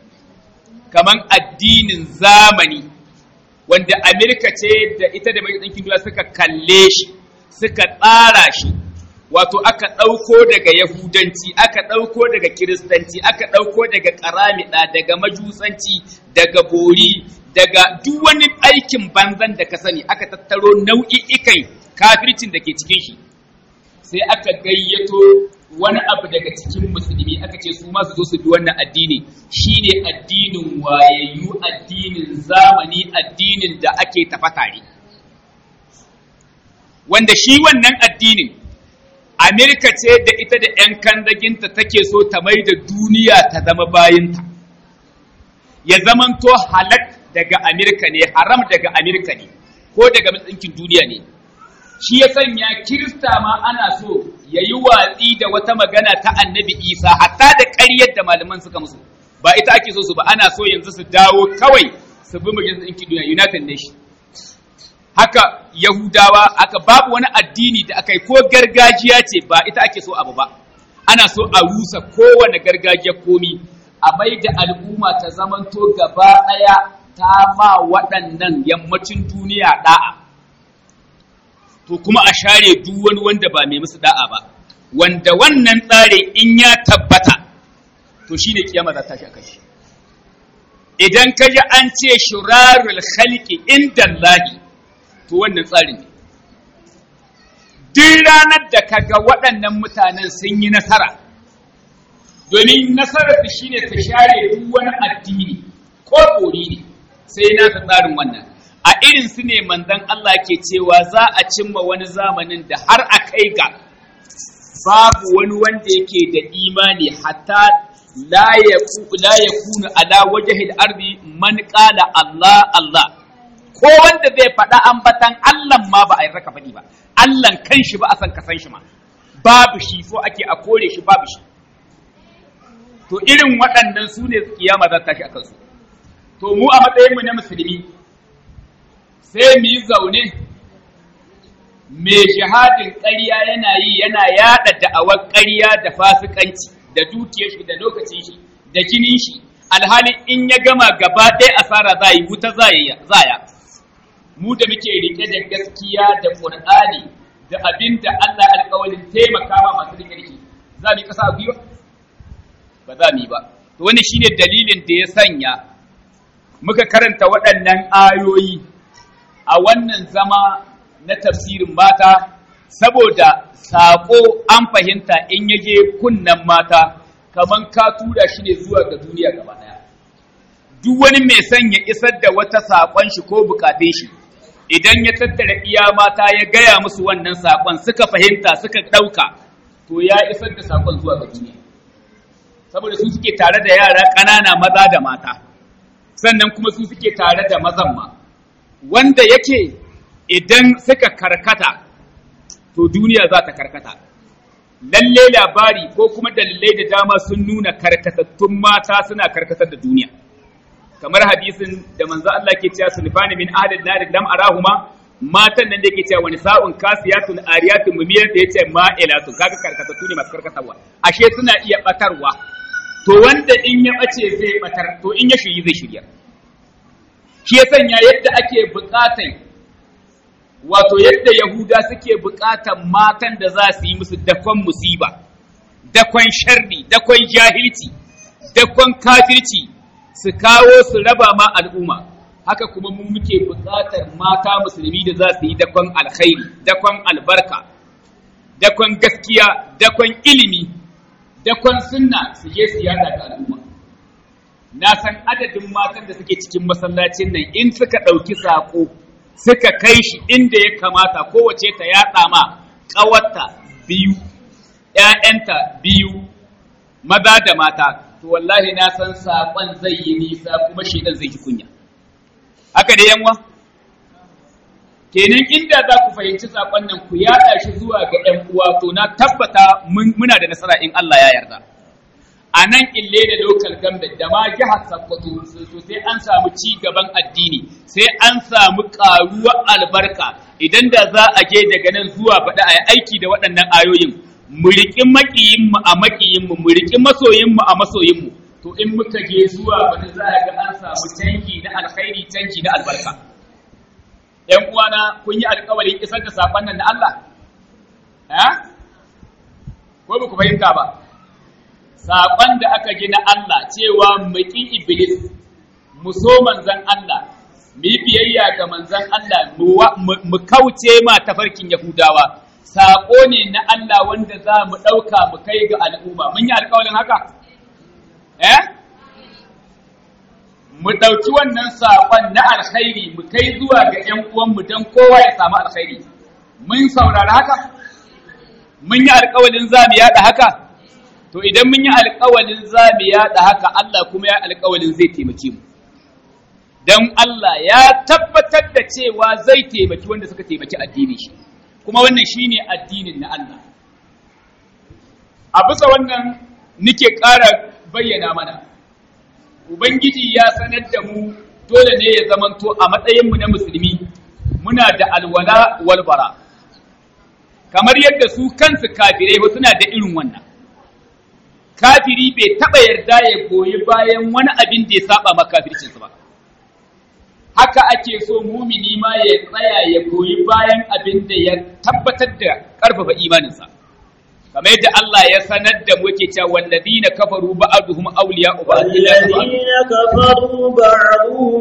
kaman addinin zamani wanda amerika ce da ita da majalisar ɗinkin duniya suka kalle shi suka tsara shi wato aka ɗauko daga yahudanci aka ɗauko daga kiristanci aka ɗauko daga ƙaramida daga majusanci daga bori daga duk wani aikin banzan da ka sani aka tattaro nau'i'ikan kafircin da ke cikin shi sai aka gayyato wani abu daga cikin musulmi aka ce su ma su zo su bi wannan addini shine addinin wayayyu addinin zamani addinin da ake tafa tare wanda shi wannan addinin Amerika ce da ita da ‘yan kandaginta take so ta mai da duniya ta zama bayinta, ya zamanto halak daga Amerika ne, haram daga Amerika ne, ko daga matsinkin duniya ne. Shi ya sanya Kirista ma ana so ya yi watsi da wata magana ta annabi Isa, hatta da ƙaryar da malaman suka musu, ba ita ake so su ba, ana so yanzu su dawo kawai su bi majalisar ɗinkin duniya, United Nations. haka Yahudawa aka babu wani addini da aka yi ko gargajiya ce ba ita ake so abu ba ana so a rusa kowane gargajiya komi a mai da al'umma ta zamanto gaba ɗaya ta ma waɗannan yammacin duniya ɗa'a to kuma a share duk wani wanda ba mai musu ɗa'a ba wanda wannan tsare in ya tabbata to shine kiyama za ta shi kai idan ka ji an ce shurarul khalqi inda Allahi to wannan tsarin ne duk ranar da kaga waɗannan mutanen sun yi nasara domin nasarar su shine ta share duk wani addini ko bori ne sai na ta tsarin wannan a irin su ne manzon Allah ke cewa za a cimma wani zamanin da har a kai ga babu wani wanda yake da imani hatta la ya kuna ala wajahil ardi man qala Allah Allah ko wanda zai faɗa ambatan Allah ma ba a yi raka faɗi ba Allah kan shi ba a san ka san shi ma babu shi so ake a kore shi babu shi to irin waɗannan su ne kiyama za ta tashi a kansu to mu a matsayin mu na musulmi sai mu yi zaune mai shahadin ƙarya yana yi yana yaɗa da'awar ƙarya da fasikanci da dukiyar shi da lokacin shi da jinin shi alhali in ya gama gaba ɗaya asara za yi wuta zaya mu da muke rike da gaskiya da ƙur'ani da abin da Allah alƙawarin taimaka ma masu rike da shi za mu yi ƙasa a gwiwa ba za mu yi ba to wani shine dalilin da ya sanya muka karanta waɗannan ayoyi a wannan zama na tafsirin mata saboda saƙo an fahimta in yaje kunnan mata kaman ka tura shi ne zuwa ga duniya gaba ɗaya duk wani mai son ya isar da wata saƙon shi ko bukatun shi idan ya tattara iya mata ya gaya musu wannan saƙon suka fahimta suka ɗauka to ya isar da saƙon zuwa ga duniya saboda su suke tare da yara ƙanana maza da mata sannan kuma su suke tare da mazan ma wanda yake idan suka karkata to duniya za ta karkata lalle labari ko kuma dalilai da dama sun nuna karkatattun mata suna karkatar da duniya kamar hadisin da manzo Allah ke cewa sunfani min ahlil nar lam arahuma matan nan da yake cewa wani sa'un kasiyatun ariyatun mumiyat da yace ma'ilatu kaga karkatattu ne masu karkatarwa ashe suna iya batarwa to wanda in ya bace zai batar to in ya shiri zai shirya shi ya sanya yadda ake bukatai wato yadda Yahuda suke buƙatan matan da za su yi musu dakon musiba, dakon sharri, dakon jahilci, dakon kafirci su kawo su raba ma al'umma. Haka kuma mu muke buƙatar mata musulmi da za su yi dakon alkhairi, dakon albarka, dakon gaskiya, dakon ilimi, dakon sunna su je su yada ga al'umma. Na san adadin matan da suke cikin masallacin nan in suka ɗauki saƙo. suka kai shi inda ya kamata kowace ta yaɗa ma ƙawarta biyu, ‘ya'yanta biyu, maza da mata, to wallahi na san saƙon zai yi nisa kuma shaidan zai ji kunya. Haka da yanwa? Kenan inda za ku fahimci saƙon nan ku yaɗa shi zuwa ga ‘yan uwa to na tabbata muna da nasara in Allah ya yarda. a nan ille da local government da ma jihar Sokoto so sai an samu ci gaban addini sai an samu karuwar albarka idan da za a je daga nan zuwa faɗa a yi aiki da waɗannan ayoyin mu riƙi maƙiyinmu a maƙiyinmu mu riƙi masoyinmu a masoyinmu to in muka je zuwa faɗa za a ga an samu canji na alkhairi canji na albarka ‘yan uwana kun yi alkawarin isar da saƙon nan na Allah? Eh? Ko ba ku fahimta ba? saƙon da aka ji na Allah cewa mu ƙi Iblis, mu so manzan Allah, mu yi biyayya ga manzan Allah, mu kauce ma tafarkin Yahudawa. Saƙo ne na Allah wanda za mu ɗauka mu kai ga al'umma. Mun yi alƙawarin haka? Eh? Mu ɗauki wannan saƙon na alkhairi mu kai zuwa ga ‘yan uwanmu don kowa ya samu alkhairi. Mun saurari haka? Mun yi alƙawarin za mu yaɗa haka? to idan mun yi alƙawalin za mu yaɗa haka Allah kuma ya alƙawalin zai taimake mu don Allah ya tabbatar da cewa zai taimaki wanda suka taimaki addini shi kuma wannan shine addinin na Allah a bisa wannan nike ƙara bayyana mana ubangiji ya sanar da mu dole ne ya zamanto a matsayinmu na musulmi muna da alwala walbara kamar yadda su kansu kafirai ba suna da irin wannan kafiri bai taɓa yarda ya goyi bayan wani abin da ya saba ma kafircinsa ba haka ake so mumini ma ya tsaya ya goyi bayan abin da ya tabbatar da ƙarfafa imaninsa kamar yadda Allah ya sanar da muke cewa walladina kafaru ba'duhum awliya'u ba'd والذين كفروا بعضهم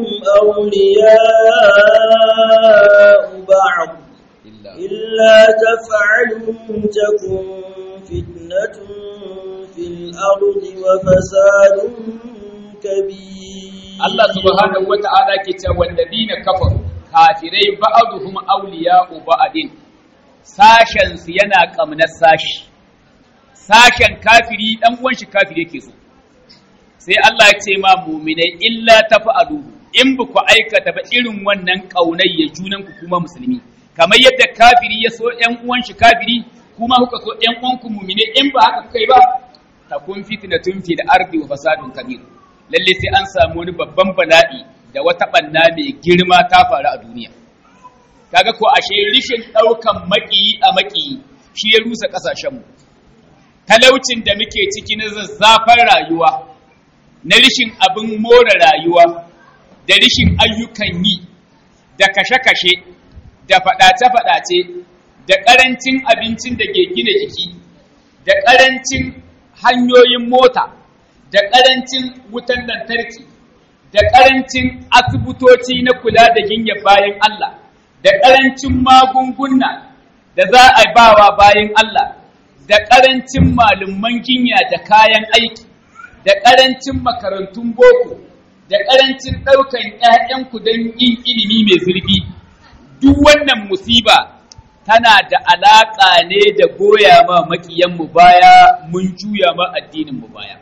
أولياء بعض إلا تفعلوا تكن فتنة في الأرض وفساد كبير Allah subhanahu wata'ala ke cewa walladina kafaru kafirai ba'aduhum awliya'u ba'adin sashen su yana kamnar sashi sashen kafiri dan uwan shi kafiri yake so sai Allah ya ce ma mu'minai illa tafa'alu in ba ku aikata ba irin wannan kaunai ya junan ku kuma musulmi kamar yadda kafiri ya so ƴan uwan shi kafiri kuma kuka so ƴan uwan ku mu'minai in ba haka kuka yi ba takun fitnatun fil ardi wa fasadun kabir lalle sai an samu wani babban bala'i da wata banna mai girma ta faru a duniya kaga ko ashe rishin daukan makiyi a makiyi shi ya rusa kasashen mu talaucin da muke ciki na zazzafar rayuwa na rishin abin more rayuwa da rishin ayyukan yi da kashe-kashe da faɗace-faɗace da ƙarancin abincin da ke gina jiki da ƙarancin hanyoyin mota da ƙarancin wutan lantarki da ƙarancin asibitoci na kula da jinyar bayan Allah da ƙarancin magunguna da za a bawa bayan Allah da ƙarancin malaman jinya da kayan aiki da ƙarancin makarantun boko da ƙarancin ɗaukan ‘ya'yanku don yin ilimi mai zurfi duk wannan musiba tana da alaƙa ne da goya ma maƙiyanmu baya mun juya ma addininmu baya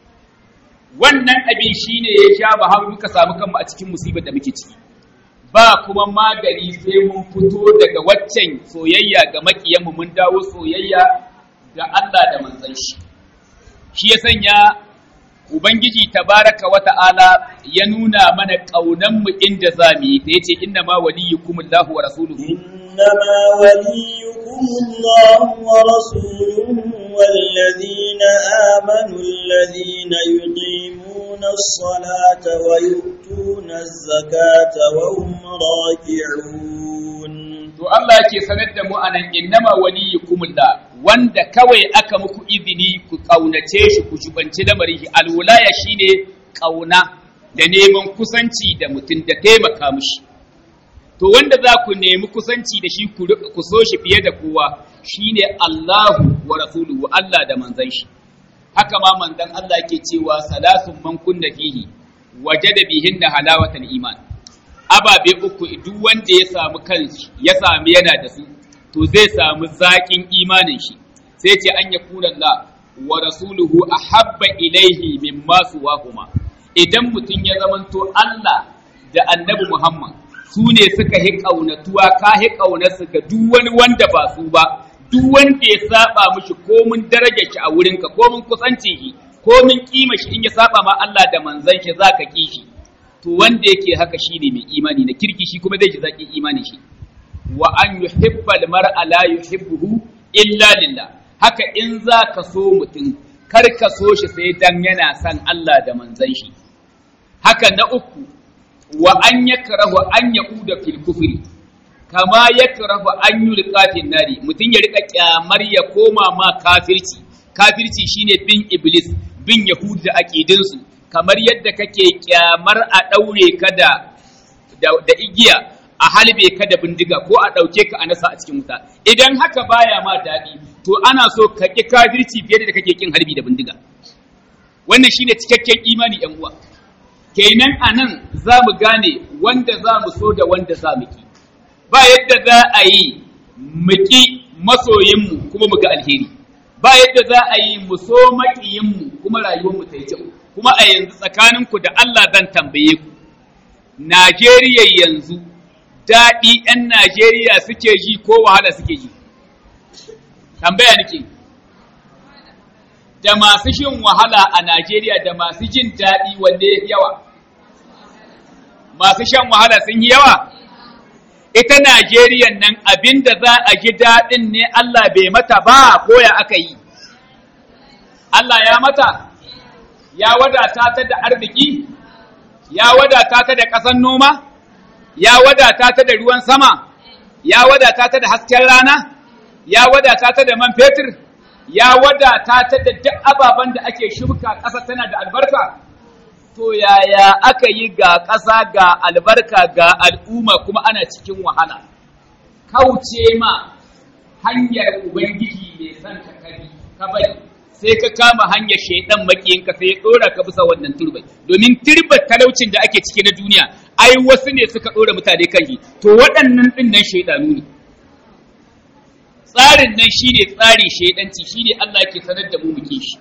wannan abin shi ne ya sha ba har muka samu kanmu a cikin musibar da muke ciki ba kuma magani sai mun fito daga waccan soyayya ga maƙiyanmu mun dawo soyayya ga Allah da manzon shi shi ya sanya ubangiji tabaraka wa ta'ala ya nuna mana kaunan mu inda zamu yi sai yace inna ma waliyukumullahu wa rasuluhu إنما وليكم الله ورسوله والذين آمنوا الذين يقيمون الصلاة ويؤتون الزكاة وهم راكعون to Allah yake sanar da mu anan innama waliyukumullah wanda kawai aka muku izini ku kaunace shi ku shubanci lamarin shi alwulaya shine kauna da neman kusanci da mutum da taimaka mishi to wanda za ku nemi kusanci da shi ku so shi fiye da kowa shine Allahu wa rasuluhu Allah da manzon shi haka ma manzon Allah yake cewa salasun man kunna fihi wajada bihinna halawatal iman ababe uku duk wanda ya samu kanshi ya sami yana da su to zai samu zaƙin imanin shi sai ce an yakuna Allah wa rasuluhu ahabba ilaihi mimma suwahuma idan mutum ya zamanto Allah da annabi Muhammad su ne suka hi ƙaunatuwa ka hi ƙaunarsu ga duk wani wanda ba su ba duk wanda ya saba mishi komin darajar shi a wurinka komin kusancin shi komin kima shi in ya saba ma Allah da manzon shi zaka ki shi to wanda yake haka shine mai imani na kirki shi kuma zai ji zakin imani shi wa an yuhibbal mar'a la yuhibbuhu illa lillah haka in zaka so mutum kar ka so shi sai dan yana son Allah da manzon shi haka na uku wa an yakrahu an yaquda fil kufri kama yakrahu an yulqa fil nari mutun ya rika kyamar ya koma ma kafirci kafirci shine bin iblis bin yahud da aqidin su kamar yadda kake kyamar a daure ka da da igiya a halbe ka da bindiga ko a dauke ka a nasa a cikin wuta idan haka baya ma dadi to ana so ka ki kafirci fiye da kake kin harbi da bindiga wannan shine cikakken imani yan uwa kenan a nan za mu gane wanda za mu so da wanda za mu ki ba yadda za a yi mu ki masoyinmu kuma mu ga alheri ba yadda za a yi mu so maƙiyinmu kuma rayuwarmu ta yi kyau kuma a yanzu tsakaninku da Allah zan tambaye ku Najeriya yanzu daɗi 'yan Najeriya suke ji ko wahala suke ji tambaya nake da masu shin wahala a Najeriya da masu jin daɗi wanda ya yawa masu shan wahala sun yi yawa ita Najeriya nan abinda za a ji daɗin ne Allah bai mata ba ko ya aka yi Allah ya mata ya wadata ta da arziki ya wadata ta da ƙasan noma ya wadata ta da ruwan sama ya wadata ta da hasken rana ya wadata ta da man fetur ya wadata ta da duk ababen da ake shuka ƙasa tana da albarka to yaya aka yi ga ƙasa ga albarka ga al'umma kuma ana cikin wahala kauce ma hanyar ubangiji mai son ka kari ka bari sai ka kama hanyar shaidan makiyinka sai ya dora ka bisa wannan turbai domin turbar talaucin da ake ciki na duniya ai wasu ne suka dora mutane kan shi to waɗannan din nan shaidanu ne tsarin nan shine tsari shaidanci shine Allah yake sanar da mu muke shi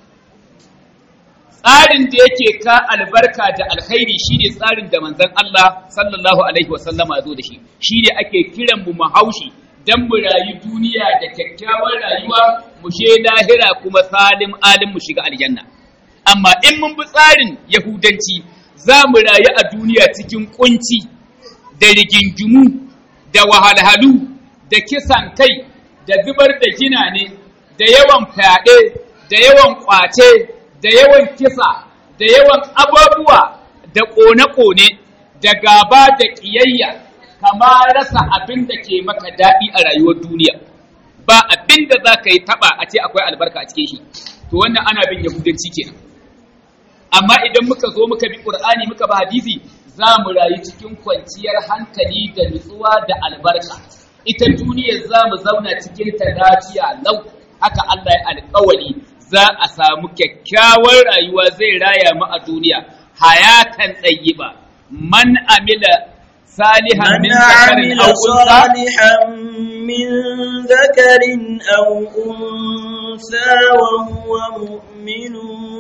tsarin da yake ka albarka da alkhairi shine tsarin da manzon Allah sallallahu alaihi wasallama zo da shi shine ake kiran mu mu haushi dan mu rayu duniya da kyakkyawar rayuwa mu she lahira kuma salim alim mu shiga aljanna amma in mun bi tsarin yahudanci za mu rayu a duniya cikin kunci da rigingimu da wahalhalu da kisan kai da zubar da gina ne da yawan fyaɗe da yawan ƙwace da yawan kisa da yawan abubuwa da ƙone-ƙone da gaba da ƙiyayya kama rasa abin da ke maka daɗi a rayuwar duniya ba abin da za ka yi taɓa a ce akwai albarka a cikin shi to wannan ana bin yahudanci kenan amma idan muka zo muka bi ƙur'ani muka ba hadisi za mu rayu cikin kwanciyar hankali da nutsuwa da albarka ita duniyar za mu zauna cikin ta lafiya lau haka Allah ya alƙawari za a samu kyakkyawar rayuwa zai raya mu a duniya hayatan tsayiba man amila salihan من min zakarin عمل aw unsa صالحا من ذكر أو أنثى وهو مؤمن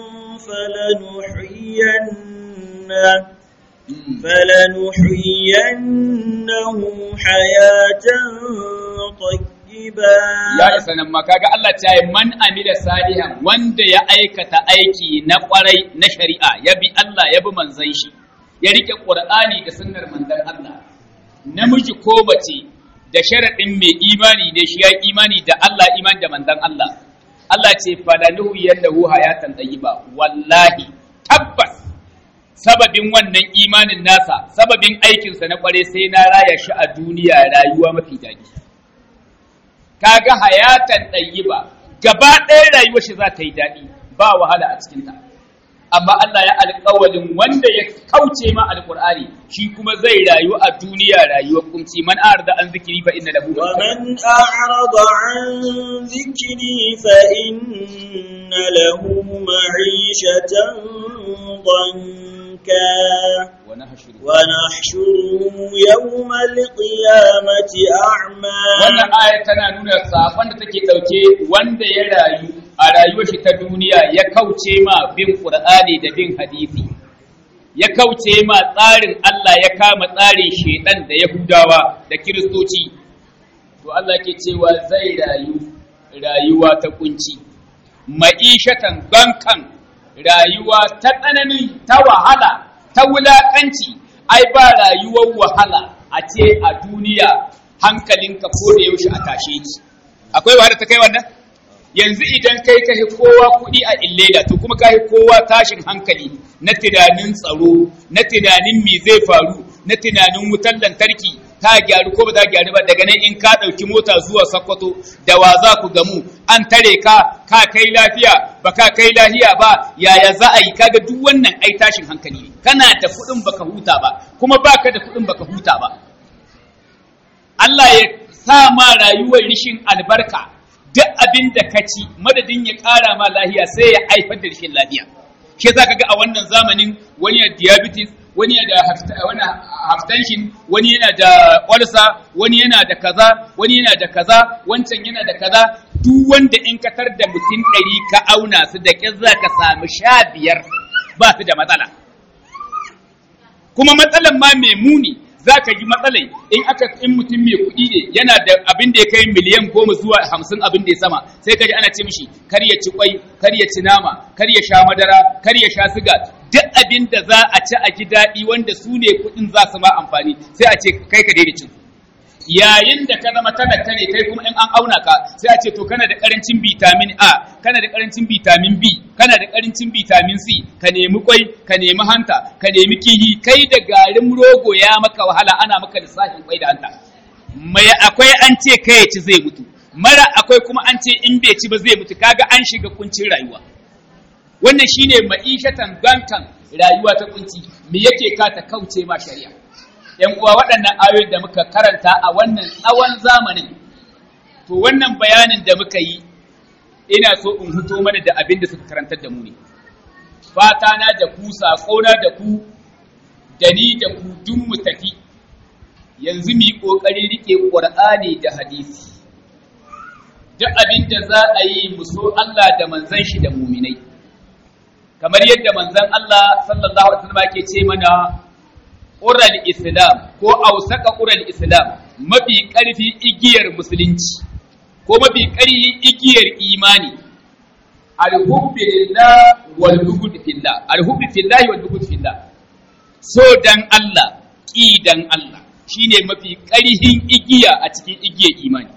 فلنحيينه فلنحيينه حياة طيبة ya isa nan ma kaga Allah ta yi man amila salihan wanda ya aikata aiki na kwarai na shari'a ya bi Allah ya bi manzon shi ya rike Qur'ani da sunnar manzon Allah namiji ko mace da sharadin mai imani ne shi ya yi imani da Allah imani da manzon Allah Allah ce falanuhu yallahu hayatan tayyiba wallahi tabbas sababin wannan imanin nasa sababin aikinsa na kware sai na raya shi a duniya rayuwa mafi daɗi kaga hayatan ɗayyiba gaba ɗaya rayuwar shi za ta yi daɗi ba wahala a cikinta amma Allah ya alƙawalin wanda ya kauce ma alƙur'ani shi kuma zai rayu a duniya rayuwar kunci man arda an zikiri fa inna lahu ومن أعرض عن ذكري فإن له معيشة ضنكا wa nahshuru ونحشره يوم القيامة أعمى wannan aya tana nuna sakon da take dauke wanda ya rayu a rayuwar shi ta duniya ya kauce ma bin Qur'ani da bin hadisi ya kauce ma tsarin Allah ya kama tsarin shedan da Yahudawa da Kiristoci to Allah ke cewa zai rayu rayuwa ta kunci ma'ishatan bankan rayuwa ta tsanani ta wahala ta wulakanci ai ba rayuwar wahala a ce a duniya hankalinka ko da yaushe a tashe ki akwai wahala ta kai wannan yanzu idan kai ka hi kowa kuɗi a illela to kuma ka hi kowa tashin hankali na tunanin tsaro na tunanin me zai faru na tunanin wutar lantarki ta gyaru ko ba za gyaru ba daga nan in ka ɗauki mota zuwa Sokoto da wa za ku gamu an tare ka ka kai lafiya ba ka kai lafiya ba yaya za a yi kaga duk wannan ai tashin hankali ne kana da kuɗin baka huta ba kuma baka da kuɗin baka huta ba Allah ya sa ma rayuwar rishin albarka duk abin da ka ci madadin ya ƙara ma lahiya sai ya haifar da rishin lafiya shi yasa kaga a wannan zamanin wani ya diabetes wani yana da hafta- wani hypertension wani yana da ulcer wani yana da kaza wani yana da kaza wancan yana da kaza duk wanda in ka tar da mutum ɗari ka auna su da ƙyar za ka samu sha biyar ba su da matsala kuma matsalan ma mai muni za ka yi matsalai in aka in mutum mai kuɗi ne yana da abin da ya kai miliyan goma zuwa hamsin abin da ya sama sai ka ji ana ce mishi kar ya ci kwai kar ya ci nama kar ya sha madara kar ya sha siga duk abin da za a ci a ji daɗi wanda su ne kuɗin za su ma amfani sai a ce kai ka daina cin yayin da ka zama talaka ne kai kuma in an auna ka sai a ce to kana da karancin vitamin A kana da karancin vitamin B kana da karancin vitamin C ka nemi kwai ka nemi hanta ka nemi kihi kai da garin rogo ya maka wahala ana maka lissafin kwai da hanta mai akwai an ce kai ya ci zai mutu mara akwai kuma an ce in bai ci ba zai mutu kaga an shiga kuncin rayuwa wannan shine ma'ishatan gankan rayuwa ta kunci me yake ka ta kauce ma shari'a ‘yan uwa waɗannan ayoyin da muka karanta a wannan tsawon zamanin, to wannan bayanin da muka yi ina so in fito mana da abin da suka karantar da mu ne fata na da ku saƙona da ku da ni da ku duk mu tafi yanzu mu yi ƙoƙarin riƙe ƙur'ani da hadisi duk abin da za a yi mu so Allah da manzon shi da muminai kamar yadda manzon Allah sallallahu alaihi wasallam ke ce mana ural islam ko ausaka ural islam mafi ƙarfi igiyar musulunci ko mafi ƙarfi igiyar imani alhubbi lillah wal bughd fillah alhubbi fillahi wal bughd fillah so dan Allah ki dan Allah shine mafi ƙarhin igiya a cikin igiyar imani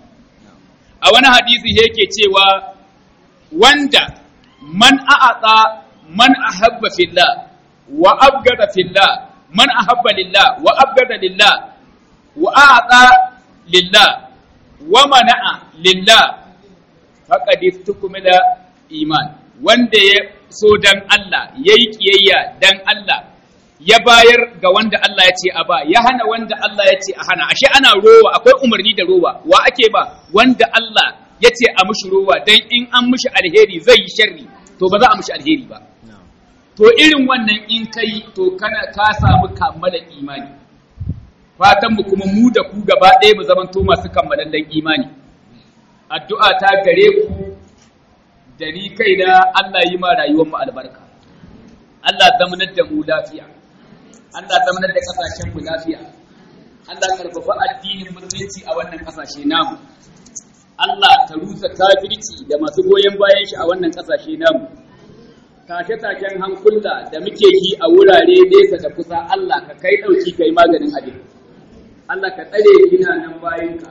a wani hadisi yake cewa wanda man a'ata man ahabba fillah wa abgada fillah man ahabba lillah wa abgada lillah wa a'ata lillah wa mana'a lillah faqad istukmila iman wanda ya so dan Allah yayi kiyayya dan Allah ya bayar ga wanda Allah ya ce a ba ya hana wanda Allah ya ce a hana ashe ana rowa akwai umarni da rowa wa ake ba wanda Allah ya ce a mushi rowa dan in an mushi alheri zai yi sharri to ba za a mushi alheri ba to irin wannan in kai to kana ka samu kammala imani fatan mu kuma mu da ku gaba ɗaya mu zamanto masu kammalallen imani addu'a ta gare ku da ni kaina Allah yi ma rayuwar mu albarka Allah zamanar da mu lafiya Allah zamanar da kasashen mu lafiya Allah karfafa addinin musulunci a wannan kasashe namu Allah ka rusa kafirci da masu goyon bayan shi a wannan kasashe namu tashe-tashen hankula da muke yi a wurare nesa da kusa Allah ka kai ɗauki kai maganin abin Allah ka tsare gina nan bayanka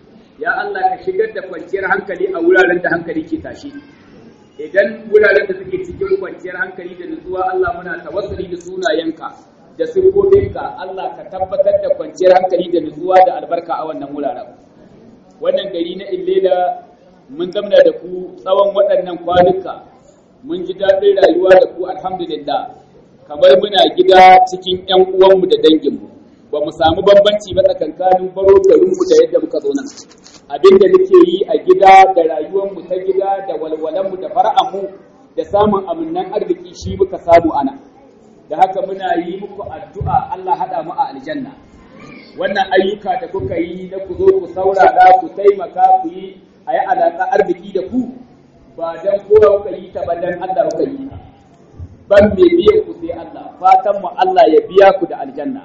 ya Allah ka shigar da kwanciyar hankali a wuraren da hankali ke tashi idan wuraren da suke cikin kwanciyar hankali da nutsuwa Allah muna tawassuli da sunayenka da sirkokinka Allah ka tabbatar da kwanciyar hankali da nutsuwa da albarka a wannan wuraren wannan gari na illela mun zamna da ku tsawon waɗannan kwanuka mun ji daɗin rayuwa da ku alhamdulillah kamar muna gida cikin ƴan uwanmu da danginmu ba mu samu bambanci ba tsakankanin baro garinmu da yadda muka zo nan abin da nake yi a gida da rayuwarmu ta gida da walwalanmu da fara'anmu da samun aminnan arziki shi muka samu ana da haka muna yi muku addu'a Allah haɗa mu a aljanna wannan ayyuka da kuka yi na ku zo ku saurara ku taimaka ku yi a yi alaƙa arziki da ku ba dan kowa kuka yi ta ba dan Allah kuka yi ta ban me biyan ku sai Allah fatan mu Allah ya biya ku da aljanna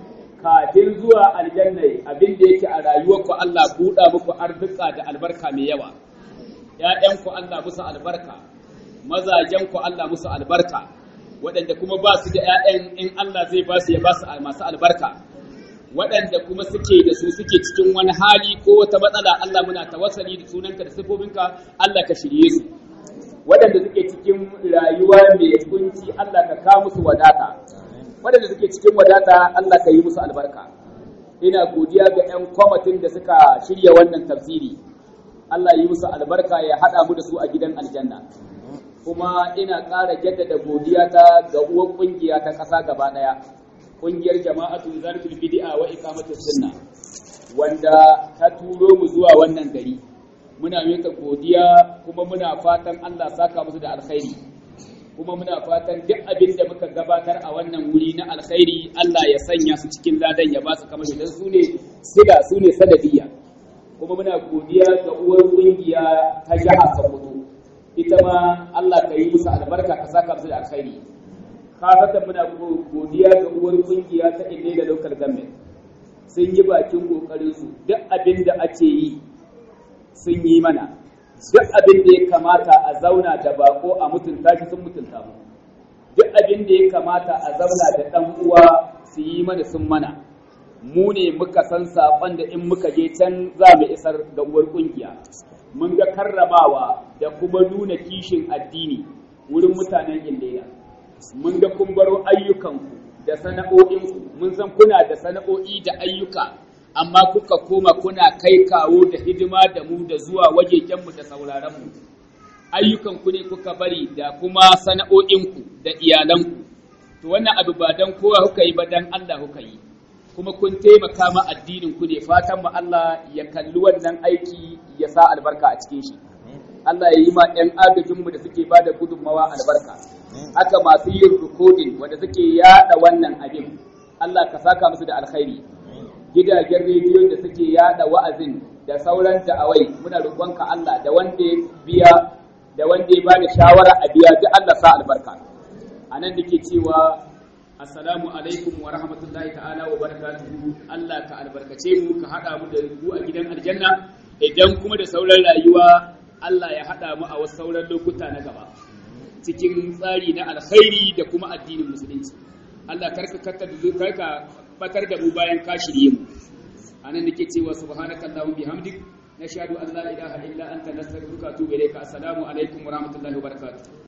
kafin zuwa aljanna abin da yake a rayuwarku Allah buɗa muku arzika da albarka mai yawa ‘ya'yanku Allah musu albarka mazajenku Allah musu albarka waɗanda kuma ba su da ‘ya'yan in Allah zai ba su ya ba su masu albarka waɗanda kuma suke da su suke cikin wani hali ko wata matsala Allah muna tawassali da sunanka da sifofinka Allah ka shirye su waɗanda suke cikin rayuwa mai kunci Allah ka kawo musu wadata waɗanda suke cikin wadata Allah ka yi musu albarka ina godiya ga 'yan kwamitin da suka shirya wannan tafsiri Allah yi musu albarka ya haɗa mu da su a gidan aljanna kuma ina ƙara jaddada godiya ta ga uwar ƙungiya ta ƙasa gaba ɗaya ƙungiyar jama'atu zarfil bid'a wa iqamatus sunna wanda ta turo mu zuwa wannan gari muna mika godiya kuma muna fatan Allah saka musu da alkhairi kuma muna fatan duk abin da muka gabatar a wannan wuri na alkhairi Allah ya sanya su cikin ladan ya ba su kamar idan su ne sida su ne sanadiyya kuma muna godiya ga uwar kungiya ta jiha Sokoto ita ma Allah ka yi musu albarka ka saka musu da alkhairi kasatan muna godiya ga uwar kungiya ta Ile da local government sun yi bakin kokarin su duk abin da ake yi sun yi mana duk abin da ya kamata a zauna da bako a mutunta shi sun mutunta mu duk abin da ya kamata a zauna da ɗan uwa su yi mana sun mana mu ne muka san saƙon da in muka je can za mu isar ga uwar ƙungiya mun ga karramawa da kuma nuna kishin addini wurin mutanen indela mun ga kun baro ayyukanku da sana'o'inku mun san kuna da sana'o'i da ayyuka amma kuka koma kuna kai kawo da hidima da mu da zuwa wajejenmu da sauraronmu ayyukanku ne kuka bari da kuma sana'o'inku da iyalanku to wannan abu ba dan kowa kuka yi ba dan Allah kuka yi kuma kun taimaka ma addinin ku ne fatan mu Allah ya kalli wannan aiki ya sa albarka a cikin shi Allah ya yi ma ɗan agajinmu da suke ba da gudunmawa albarka haka masu yin rikodin wanda suke yada wannan abin Allah ka saka musu da alkhairi gidajen rediyo da suke yada wa'azin da sauran da'awai muna roƙonka Allah da wanda ya biya da wanda ya bani shawara a biya duk Allah sa albarka anan nake cewa assalamu alaikum wa rahmatullahi ta'ala wa barakatuhu Allah ka albarkace mu ka hada mu da ku a gidan aljanna idan kuma da sauran rayuwa Allah ya hada mu a wasu sauran lokuta na gaba cikin tsari na alkhairi da kuma addinin musulunci Allah karka karka karka batar da mu bayan ka shirye mu anan nake cewa subhanakallahumma bihamdik nashhadu an la ilaha illa anta nastaghfiruka wa atubu ilayka assalamu alaikum wa rahmatullahi wa barakatuh